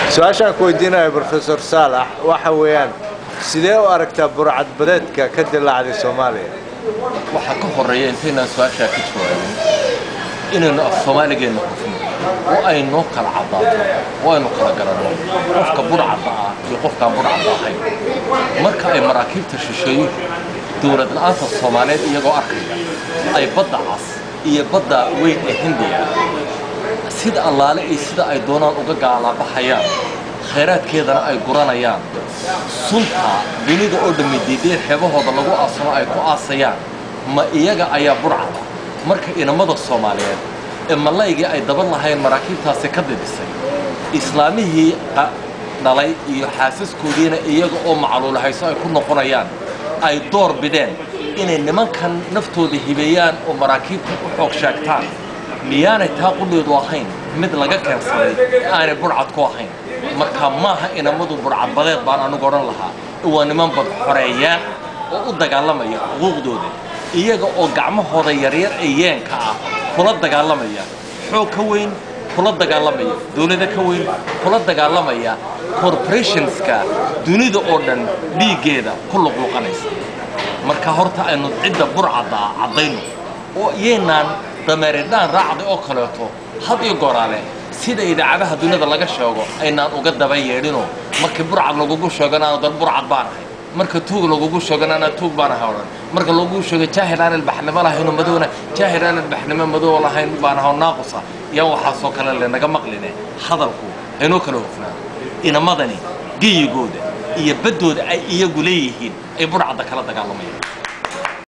su-aashaan ku weydiinaya brofesor saalax waxa weeyaan sidee u aragtaa burcadbadeedka ka dilaacday soomaaliya waxaa ka horreeya intaynaan su-aashaa ka jawaabin inaynu af soomaaligeenna hufno oo ay noo kala caddaato oo aynu kala garanno qofka budhcadda ah iyo qofkaan budhcadda ahayn marka ay maraakiibta shisheeyuhu dowlad la'aanta soomaaliyeed iyagoo arkaya ay badda cas iyo badda weyn ee hindiya sida allaale iyo sida ay doonaan uga gaalaabaxayaan khayraadkeedana ay guranayaan sunta dunida oo dhammi diideen xeebahooda lagu aasano ay ku aasayaan ma iyaga ayaa budhcada marka inamada soomaaliyeed ee malaygii ay daban lahayn maraakiibtaasi ka didisay islaamihii dhalay iyo xaasaskoodiina iyaga oo macluulahayso ay ku noqonayaan ay door bideen inay nimankan naftooda hibeeyaan oo maraakiibta u xoog sheegtaan miyaanay taa qudheedu ahayn mid laga keensaday ee aanay budhcad ku ahayn marka maaha inamadu budhcadbadeed baan anigu odhan lahaa waa niman bad xoreeyaan oo u dagaalamaya xuquuqdooda iyaga oo gacmahooda yaryar ee yeenka ah kula dagaalamaya xoog ka weyn kula dagaalamaya dowlada ka weyn kula dagaalamaya corporationska dunida oo dhan dhiiggeeda ku luqluqanaysa marka horta aynu cidda burcadda ah caddayno oo iyaynaan dameeridhaan raacday oo kaleeto had iyo gooraale sida idaacadaha dunida laga sheego aynaan uga daba yeedhinoo markii burcad lagugu sheegana aanu dan burcad baan ahay marka tuug lagugu sheegana anaa tuug baan ahay odhan marka lagugu sheego jaahil aan ilbaxnimo lahayno madowna jaahil aan ilbaxnimo madow lahayn baan ahay oo naaqusa yaan waxaasoo kale lenaga maqline hadalku haynoo kala hofnaan inamadani geyigooda iyo baddooda ay iyagu leeyihiin ay burcadda kala dagaalamayaan